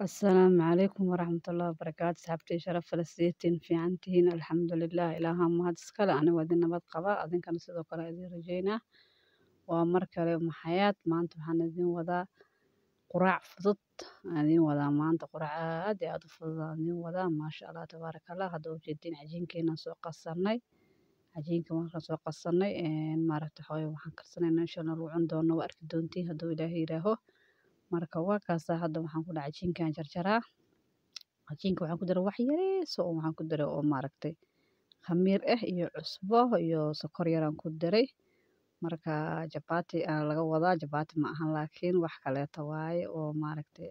Asalaamu calaykum waraxmatullaahi wabarakaatu saxaabtii sharaf leh sideetiin fiican tihiin alxamdulilah ilaaha mahad iskale aniga idin nabad qaba adinkana sidoo kale idin rajeynaa waa mar kale maxayaad maanta waxaan idin wadaa quraac fudud aan idin wadaa maanta quraac aad iyo aad u fudud aan idin wadaa maasha allah tabaaraka allah hadda ujeediin cajiinkeenaan soo qasanay cajiinka markaan soo qasanay maaragta waxaa waxaan karsanaynaa insha allah lagu cuni doono waa arki doontiin hadduu ilaahay yidhaaho marka waa kaasaa hadda waxaan ku dhahay cajiinkaan jarjaraa cajiinka waxaan ku daray wax yariis oo waxaan ku daray oo maaragtay khamiir ah iyo cusbo iyo sokor yaraan ku daray marka jabaati aa laga wadaa jabaati ma ahan laakiin wax kaleeto waaye oo maaragtay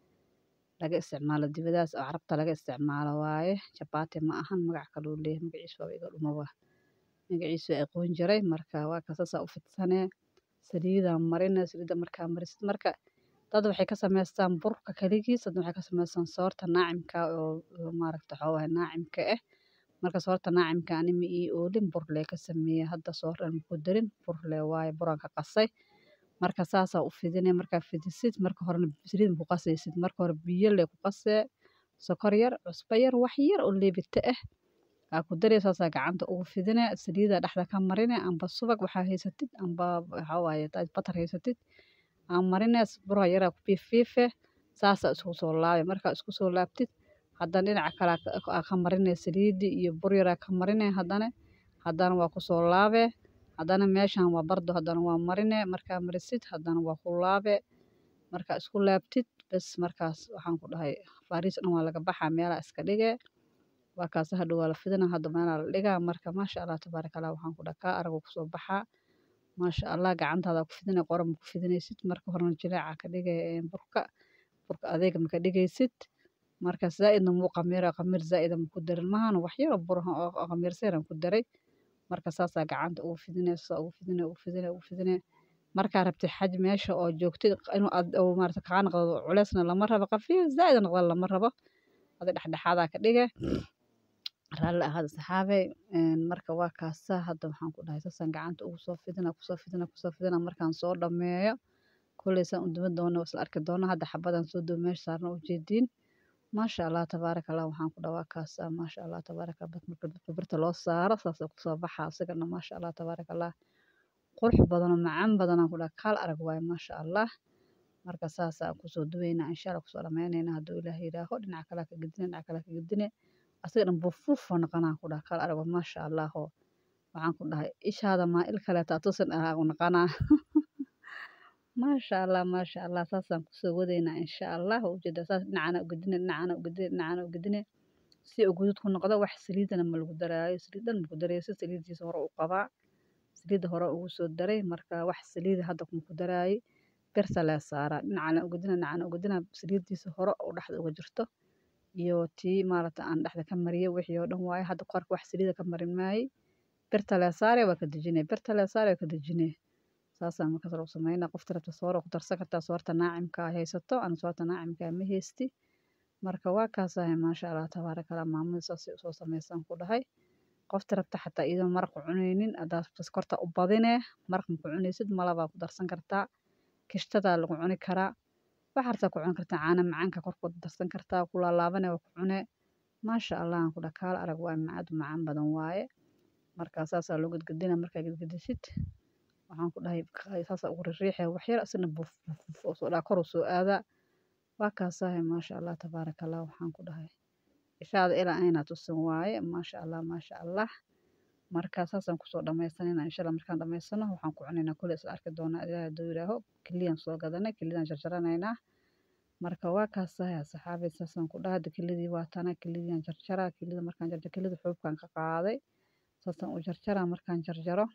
laga isticmaalo dibadaas oo carabta laga isticmaalo waaye jabaati ma ahan magac kaluu leeyahay magaciisa waa iga dhumaba magaciisa waa aqoon jiray marka waa kasaasaa u fidsanee saliidaan marina saliidda markaa marisid marka dad waxay ka samaystaan burka kaligiis dad waxay ka samaystaan soorta naacimka oo maaragta waxaa waaye naacimka ah marka soorta naacimka ani ma ii oolin bur lee ka sameeyey hadda soor dhan maku darin bur lee waaye buraan ka qasay marka saasaa u fidinay markaa fidisid marka horena saliid maku qasaysid marka hore biyo lee ku qasee sokor yar cusbo yar wax yar oo leebita ah aa ku daree saasaa gacanta ugu fidinee saliidaa dhexda ka marine amba subag waxaa haysatid amba waxaa waaye batar haysatid aa marine bura yaraa ku fiifiife saasaa isku soo laabe markaa isku soo laabtid haddana dhinaca kale aa ka marine saliidii iyo bur yaraa ka marine haddana haddana waa kusoo laabe haddana meeshan waa bardo haddana waa marine markaa marisid haddana waa ku laabe markaa isku laabtid bes markaas waxaan ku dhahay fariis dhan waa laga baxaa meelaa iska dhige waa kaasa hadhow waa la fidina hadda meelaa la dhigaa marka maasha allah tabaaraka allah waxaan ku dhaha kaa aragu kusoo baxaa maasha allah gacantaada ku fidinay qora ma ku fidinaysid marka horena jileeca ka dhigay burka burka adeega maka dhigaysid marka zaa'idna muu qamiira qamiir zaa'ida maku darin mahana wax yaro buraha oo qamiirseeran ku daray marka saasaa gacanta ugu fidinay saasaa ugu fidinay ugu fidinay ugu fidinay markaa rabtid xaj meesha oo joogtid inuu aad maarata kaa noqdo culeysna lama rabo qafiif zaa'id noqdo lama rabo adi dhexdhexaadaa ka dhige raalli ahaada saxaabey marka waa kaasaa hadda waxaan ku dhahay saasaan gacanta ugu soo fidina kusoo fidina kusoo fidina markaan soo dhammeeyo koleysaan u duban doona isla arki doona hadda xabadaan soo duba meesha saarna ujeediin maasha allah tabaaraka allah waxaan ku dhaha waa kaasaa maasha allah tabaaraka marka dadka birta loo saaro saasay kusoo baxaa isagana maasha allah tabaaraka allah qurux badanoo macaan badanaan ku dhaha kaal arag waaye maasha allah marka saasaa kusoo dubaynaa insha allah kusoo dhammaynaynaa hadduu ilaah yidhaaho dhinaca kale ka gedine dhinaca kale ka gedine asaga dhan buufuufoo noqonaan ku dhaha kaal arag maasha allahoo waxaan ku dhahay ishaada maa il kaleeta atusan ah u noqonaa maasha allah maasha allah saasaan kusoo wadaynaa insha allah ujeeda saas dhinacana ugedine dhinacana ugedine dhinacana ugedine si uu guduud ku noqdo wax saliidana ma lagu daraayo saliid dhan maku darayo si saliidiisa hore u qabaa saliidda hore ugu soo daray marka wax saliida hadda maku daraayo birta lee saaraa dhinacana ugedina dhinacana ugedina saliidiisa hore oo dhexda uga jirto iyo tii maaragta aan dhexda ka mariyay wixii oo dhan waaye hadda korka wax saliida ka marin maayey birta lee saare waa ka dejinay birta lee saare waa ka dejinay saasaan markaas lagu sameynaa qofta rabta soora ku darsan kartaa soorta naacimka haysato ana soorta naacimka ma haysti marka waa kaasahay maasha allah tabaaraka allah maamada saasay usoo sameysaan ku dhahay qofta rabta xataa iyadoo maraq ku cunaynin haddaad korta u badinee maraq ma ku cunaysid malabaa ku darsan kartaa kishtadaa lagu cuni karaa waxaa rabtaa ku cuni kartaa caana macaanka korkood darsan kartaa ku laalaabane waa ku cune maasha allah aan ku dhaha kaala arag waa macaad macaan badan waaye marka saasaa loo gedgedina markaa gedgedisid waxaan ku dhahay saasaa ugu ririixee waxyar isna buf buf oo soo dhaa kor u soo aadaa waa kaasahay maasha allah tabaaraka allah waxaan ku dhahay ishaada ilaa ayna tusin waaye maasha allah maasha allah marka saasaan kusoo dhammaysanayna insha allah markaan dhammaysano waxaan ku cunaynaa kule isla arki doonaa ilaahay hadduu yidhaaho keliyaan soo gadanay keliyadaan jarjaranaynaa marka waa kaasahay saxaabay saasaan ku dhahay kelidii waa tana kelidiyaan jarjaraa kelida markaan jarjaro kelida xuubkaan ka qaaday saasaan u jarjaraa markaan jarjaro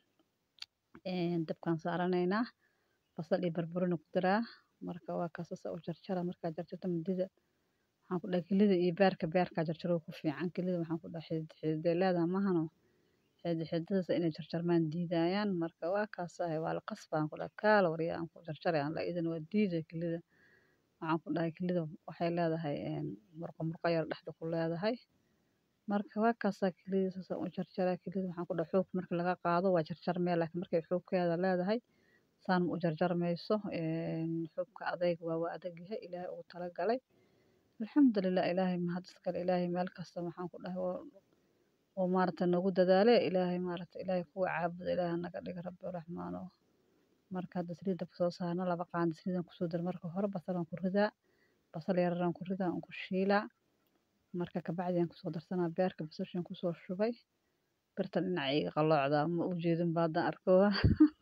dabkaan saaranaynaa basal iyo barbarooni ku daraa marka waa kaas saasaan u jarjaraa markaa jarjarto midida waxaan ku dhahay kelida iyo beerka beerkaa jarjaro ku fiican kelida waxaan ku dhahay xidid xididee leedaha mahano xidid xididadaas inay jarjarmaan diidayaan marka waa kaasahay waa la qasbaan ku dhahay kaala waryaa aan ku jarjaray aan la idin waa diiday kelida waxaan ku dhahay kelida waxay leedahay murqo murqo yar dhexda ku leedahay marka waa kaasaa kelida saasaan u jarjaraa kelida waxaan ku dhahay xuubka marka laga qaado waa jarjarmee laakiin markay xuubkeeda leedahay saan ma u jarjarmayso xuubka adayg waa waa adag yahay ilaahay ugu talagalay alxamdulilah ilaahay mahad iskale ilaahay meel kasta waxaan ku dhahay oo maaragta nagu dadaale ilaahay maaragta ilaahay kuwa caabuda ilaahay naga dhiga rabbi raxmaano marka hadda saliidda kusoo saarno laba qaando saliidan kusoo dar marka hore basalaan ku ridaa basal yararaan ku ridaa aan ku shiilaa marka kabacdi aan kusoo darsanaa beerka basashan kusoo shubay birtan dhinaca iga qaloocdaa ma u jeedin baadaan arkoowa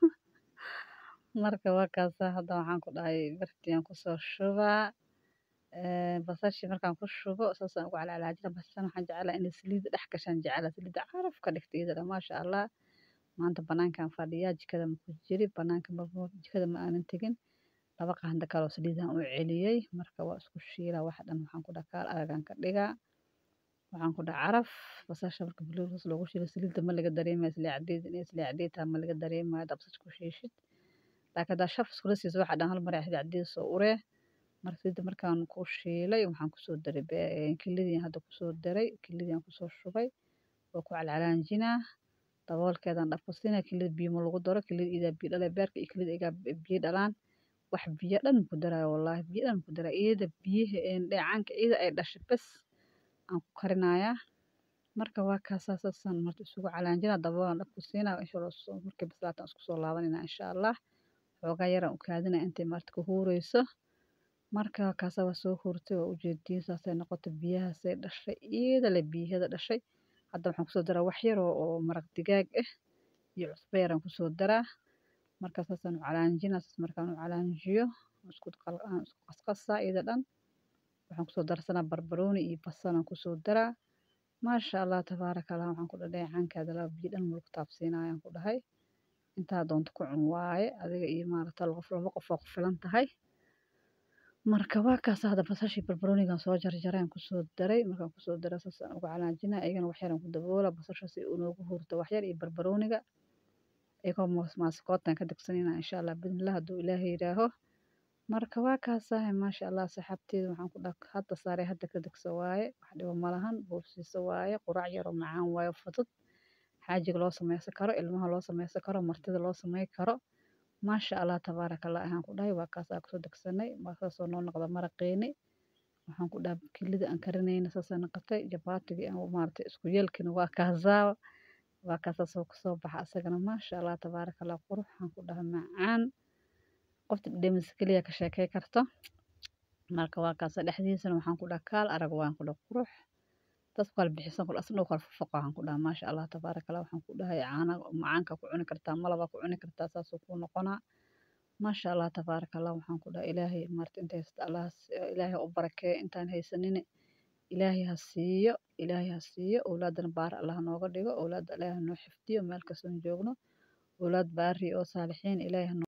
marka waa kaasaa hadda waxaan ku dhahay birtii aan kusoo shubaa basashii markaan ku shubo saasaan ugu calcalaajina basashan waxaan jeclaa inay saliidda dhex gashaan jeclaa saliidda caraf ka dhigta iyadana maasha allah maanta banaankaan fadhiyaa jikada ma ku jiri banaanka jikada ma aanan tegin laba qaando kaloo saliidaan u celiyey marka waa isku shiilaa waxa dhan waxaan ku dhaha kaal aragaan ka dhigaa waxaan ku dhaha caraf basasha marka buluugas loogu shiilo saliidda ma laga dareemayo isleecdeed inay isleecdeed tahay ma laga dareemayo haddaa basasha ku shiishid laakiin haddaa shaf iskula siiso waxa dhan hal mar ay isleecdeed soo uree marka saliidda markaan ku shiilay waxaan kusoo daray kilidii hadda kusoo daray kilidii aan kusoo shubay waa ku calcalaanjinaa daboolkeedaan dhab ku siinaa kilida biyo ma lagu daro kilida idaa biyo dhalay beerka iyo kilida igaa biyo dhalaan wax biyo dhan ku daraayo wallaahi biyo dhan ku daraa iyada biyaha dheecaanka iyada ay dhashay bas aan ku karinayaa marka waa kaasaa saasaan marta isugu calaanjinaa daboolaan dhab ku siinaa insha allah markay bislaataan isku soo laabanayna insha allah xoogaa yaraan u kaadinaa intay marta ku huureyso marka kaasaa waa soo huurtay waa ujeediin saasay noqotay biyahaasay dhashay iyada le biyahada dhashay hadda waxaan kusoo daraa wax yar oo maraq digaag ah iyo cusbo yaraan kusoo daraa marka saasaan u calaanjinaa saas markaan u calaanjiyo isku qasqasaa iyada dhan waxaan kusoo darsanaa barbarooni iyo basalaan kusoo daraa maasha allah tabaaraka allah waxaan ku dhahay dheecaankaada laba biyo dhan mulku taabsiinayaan ku dhahay intaa doonto ku cun waaye adiga iyo maaragta laba qof waa ku filan tahay marka waa kaas hadda basashii barbaroonigan soo jarjareen kusoo daray markaan kusoo daray saasaan uga calaanjinaa iyagana wax yaraan ku daboola basasha si uu noogu hurto wax yar iyo barbarooniga iyagoo maaskootan ka digsanayna insha allah bidnillah hadduu ilaahay yidhaaho marka waa kaasahay maasha allah saxaabteeda waxaan ku dhaha hadda saaray hadda ka digso waaye wax dhibo malahan buufsiiso waaye quraac yaroo macaan waaye fudud xaajiga loo sameysan karo ilmaha loo sameysan karo martida loo samey karo maasha allah tabaaraka allah ayaan ku dhahay waa kaasaa kusoo degsanay saasoo noo noqda maraqeeni waxaan ku dhahay kilida aan karinayna saasay noqotay jabaatigii aan maaragtay isku yeelkina waa kaasaa waa kaasaa soo kusoo baxa asagana maasha allah tabaaraka allah qurux waxaan ku dhahay macaan qofta dhedhemisa keliya ka sheekey karto marka waa kaasa dhexdiisana waxaan ku dhaha kaal arag waan ku dhaha qurux dadku kala bixisan kul asna kala fofoqa waxaan ku dhaha maasha allah tabaaraka allah waxaan ku dhahay caana macaanka ku cuni kartaa malaba ku cuni kartaa saasuu kuu noqonaa maasha allah tabaaraka allah waxaan ku dhaha ilaahay maarta inta haysta allah ilaahay u barakeeyo intaan haysanine ilaahay ha siiyo ilaahay ha siiyo owlaadana baar allah nooga dhigo owlaadda ilaahay noo xifdiyo meel kastoon joogno owlaad baari oo saalixiin ilaahay